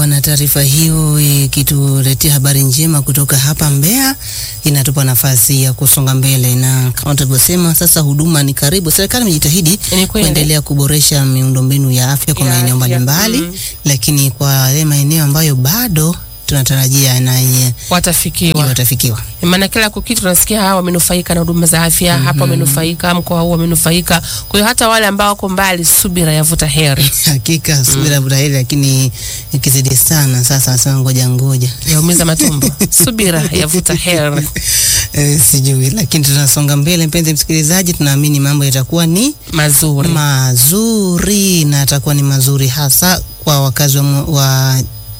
Sawa, na taarifa hiyo ikituletea habari njema kutoka hapa Mbeya, inatupa nafasi ya kusonga mbele, na kama tulivyosema, sasa huduma ni karibu. Serikali imejitahidi Ni kweli. kuendelea kuboresha miundombinu ya afya kwa Ya maeneo afya, mbalimbali, mm. lakini kwa yale maeneo ambayo bado tunatarajia na yenye watafikiwa. watafikiwa. Maana kila kukitu tunasikia hawa wamenufaika na huduma za afya hapa, wamenufaika mkoa huu wamenufaika. Kwa hiyo hata wale ambao wako mbali, subira yavuta heri, Hakika subira vuta heri, lakini ikizidi sana sasa nasema ngoja ngoja yaumiza matumbo. Subira yavuta heri. Eh, sijui, lakini tunasonga mbele, mpenzi msikilizaji, tunaamini mambo yatakuwa ni Mazuri mazuri na atakuwa ni mazuri hasa kwa wakazi wa, mu- wa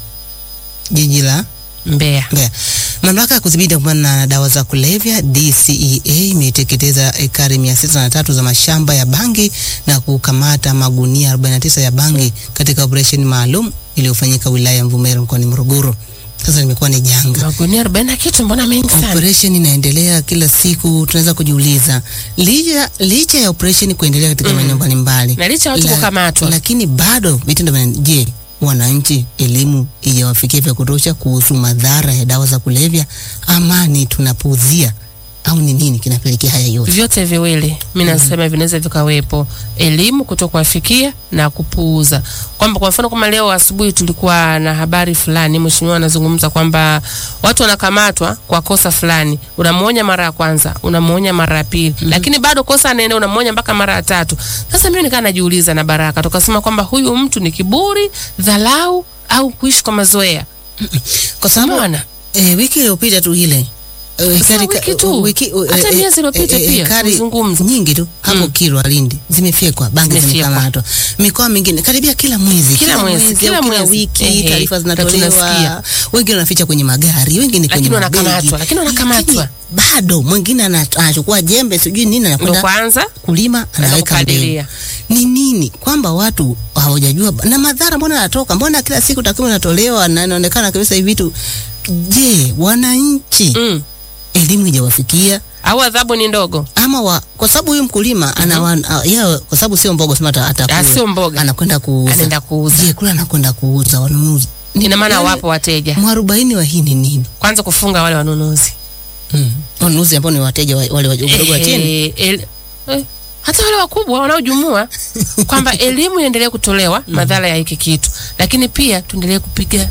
jiji la Mbeya. Mbeya. Mamlaka ya kudhibiti kupambana na dawa za kulevya DCEA imeteketeza ekari mia sita na tatu za mashamba ya bangi na kukamata magunia 49 ya bangi katika operesheni maalum iliyofanyika wilaya ya Mvomero mkoani Morogoro. Sasa limekuwa ni janga. Magunia arobaini na kitu, mbona mengi sana? Operation inaendelea kila siku, tunaweza kujiuliza licha, licha ya operation kuendelea katika maeneo mbalimbali Na licha ya watu la- kukamatwa. lakini bado vitendo vina je, wananchi elimu ijawafikia vya kutosha kuhusu madhara ya dawa za kulevya, ama ni tunapuuzia au ni nini kinapelekea haya yote? vyote viwili mi nasema vinaweza vikawepo, elimu kutokuwafikia na kupuuza. Kwamba kwa mfano kama leo asubuhi tulikuwa na habari fulani, mheshimiwa anazungumza kwamba watu wanakamatwa kwa kosa fulani, unamuonya mara ya kwanza, unamuonya mara ya pili, lakini bado kosa anaenda, unamuonya mpaka mara ya tatu. Sasa mimi nikaa najiuliza na Baraka tukasema kwamba huyu mtu ni kiburi, dhalau au kuishi kwa mazoea. Kwa sababu Umeona? e, wiki iliyopita tu ile e, Sasa wiki tu. Hata miezi iliyopita pia, ekari tuzungumze. nyingi tu hapo Kilwa Lindi zimefyekwa, bangi Zimefyekwa. zimekamatwa, mikoa mingine karibia kila mwezi, Kila mwezi, au kila mwezi. wiki Ehe, taarifa na zinatolewa, tunasikia. wengine wanaficha kwenye magari, wengine kwenye Lakini mabegi. wanakamatwa, lakini wanakamatwa. Lakini bado mwingine ana- anachukua jembe sijui nini Ndo anakwenda kwanza kulima anaweka mbegu. kupalilia. Ni nini kwamba watu hawajajua na madhara, mbona yanatoka, mbona kila siku takwimu inatolewa na inaonekana kabisa hivi vitu. Je, wananchi mm. elimu ijawafikia au adhabu ni ndogo? ama wa, kwa sababu huyu mkulima ana mm yeye, kwa sababu sio mboga sema ata- atakula. Ah, sio mboga. anakwenda kuuza, Anaenda kuuza. Je, kule anakwenda kuuza wanunuzi Ni- Ina maana yaani, wapo wateja. mwarobaini wa hii ni nini? Kwanza kufunga wale wanunuzi Mm. Wanunuzi ambao ni wateja wa- wale wadogo wa chini. Eh, el- eh, hata wale wakubwa wanaojumua kwamba elimu iendelee kutolewa madhara ya hiki kitu, lakini pia tuendelee kupiga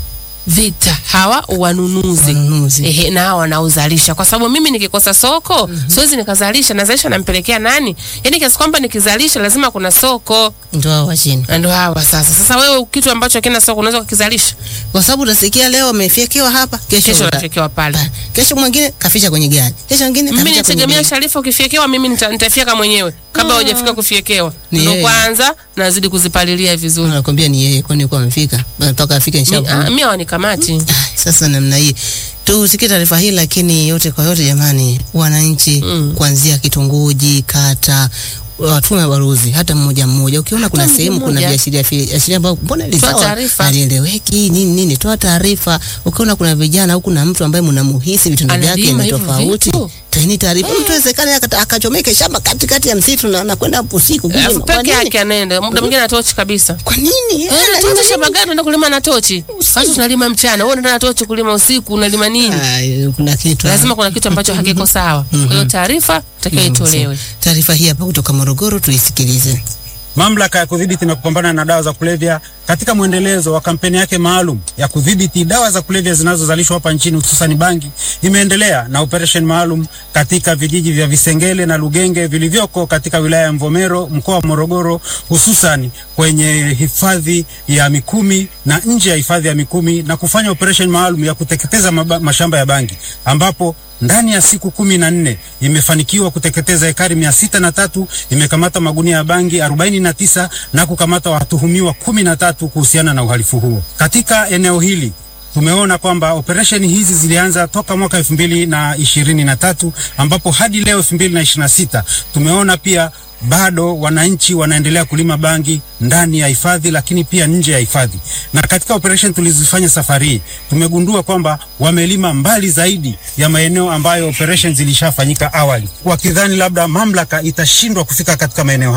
vita hawa wanunuzi Wanunuzi. ehe, na hawa wanaozalisha, kwa sababu mimi nikikosa soko siwezi nikazalisha. Nazalisha nampelekea nani? Yani kiasi kwamba nikizalisha lazima kuna soko, Ndio hao wa chini. na ndo hawa sasa. Sasa wewe kitu ambacho kina soko unaweza kukizalisha, Kwa sababu utasikia leo amefyekewa hapa, kesho kesho uta- unatekewa pale. Pa- kesho mwingine kaficha kwenye gari, kesho mwingine mimi kaficha kwenye nitegemea begi. Sharifa, ukifyekewa mimi nita- nitafyeka mwenyewe kabla hujafika kufyekewa, Ni ndo yeye. kwanza nazidi kuzipalilia vizuri. Anakwambia ni yeye, kwani yuko amefika mpaka afike Mi- nishavu. ah, Mimi hawanikamati. Ah, Sasa namna hii tusikie taarifa hii, lakini yote kwa yote, jamani, wananchi Mm. kuanzia kitongoji, kata watume baruzi hata mmoja mmoja. Ukiona kuna mmoja sehemu kuna mmoja. viashiria viashiria ambavyo mbona Toa lisawa taarifa. alieleweki nini nini, toa taarifa. Ukiona kuna vijana au kuna mtu ambaye mnamuhisi vitendo vyake Analima ni hivyo tofauti, vitu. toeni taarifa. Mtu awezekana akata- akachomeke shamba katikati ya msitu na anakwenda usiku kulima. Alafu Kwa peke nini? yake anaenda muda mwingine na tochi kabisa. Kwa nini? Eh, Ana- Tuacha shamba gani unaenda kulima na tochi? Watu tunalima mchana, wewe unaenda na tochi kulima usiku, unalima nini? Ah, kuna kitu Lazima kuna kitu ambacho hakiko sawa. Kwa hiyo taarifa takiwa itolewe. Taarifa hii hapa kutoka Morogoro, tuisikilize. Mamlaka ya kudhibiti na kupambana na dawa za kulevya katika mwendelezo wa kampeni yake maalum ya kudhibiti dawa za kulevya zinazozalishwa hapa nchini hususan bangi, imeendelea na operation maalum katika vijiji vya Visengele na Lugenge vilivyoko katika wilaya ya Mvomero mkoa wa Morogoro, hususan kwenye hifadhi ya Mikumi na nje ya hifadhi ya Mikumi na kufanya operation maalum ya kuteketeza maba, mashamba ya bangi ambapo ndani ya siku kumi na nne imefanikiwa kuteketeza ekari mia sita na tatu imekamata magunia ya bangi arobaini na tisa na kukamata watuhumiwa kumi na tatu kuhusiana na uhalifu huo katika eneo hili. Tumeona kwamba operesheni hizi zilianza toka mwaka elfu mbili na ishirini na tatu ambapo hadi leo elfu mbili na ishirini na sita tumeona pia bado wananchi wanaendelea kulima bangi ndani ya hifadhi lakini pia nje ya hifadhi. Na katika operation tulizofanya safari hii tumegundua kwamba wamelima mbali zaidi ya maeneo ambayo operation zilishafanyika awali, wakidhani labda mamlaka itashindwa kufika katika maeneo hayo.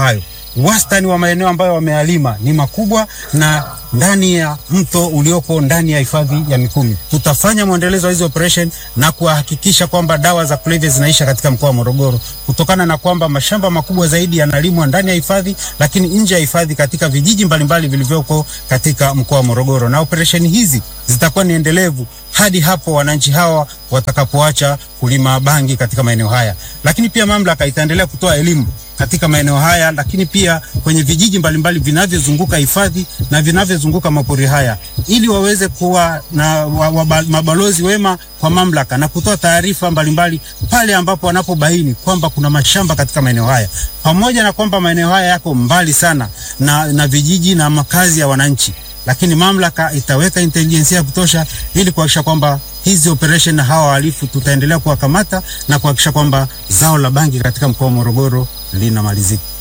wastani wa maeneo ambayo wamealima ni makubwa na ndani ya mto ulioko ndani ya hifadhi ya Mikumi. Tutafanya mwendelezo wa hizi operation na kuhakikisha kwamba dawa za kulevya zinaisha katika mkoa wa Morogoro, kutokana na kwamba mashamba makubwa zaidi yanalimwa ndani ya hifadhi, lakini nje ya hifadhi katika vijiji mbalimbali vilivyoko katika mkoa wa Morogoro, na operesheni hizi zitakuwa ni endelevu hadi hapo wananchi hawa watakapoacha kulima bangi katika maeneo haya. Lakini pia mamlaka itaendelea kutoa elimu katika maeneo haya, lakini pia kwenye vijiji mbalimbali vinavyozunguka hifadhi na vinavyozunguka mapori haya, ili waweze kuwa na wa, wa, mabalozi wema kwa mamlaka na kutoa taarifa mbalimbali pale ambapo wanapobaini kwamba kuna mashamba katika maeneo haya, pamoja na kwamba maeneo haya yako mbali sana na, na vijiji na makazi ya wananchi lakini mamlaka itaweka intelijensia ya kutosha ili kuhakikisha kwamba hizi operation na hawa wahalifu tutaendelea kuwakamata na kuhakikisha kwamba zao la bangi katika mkoa wa Morogoro linamalizika.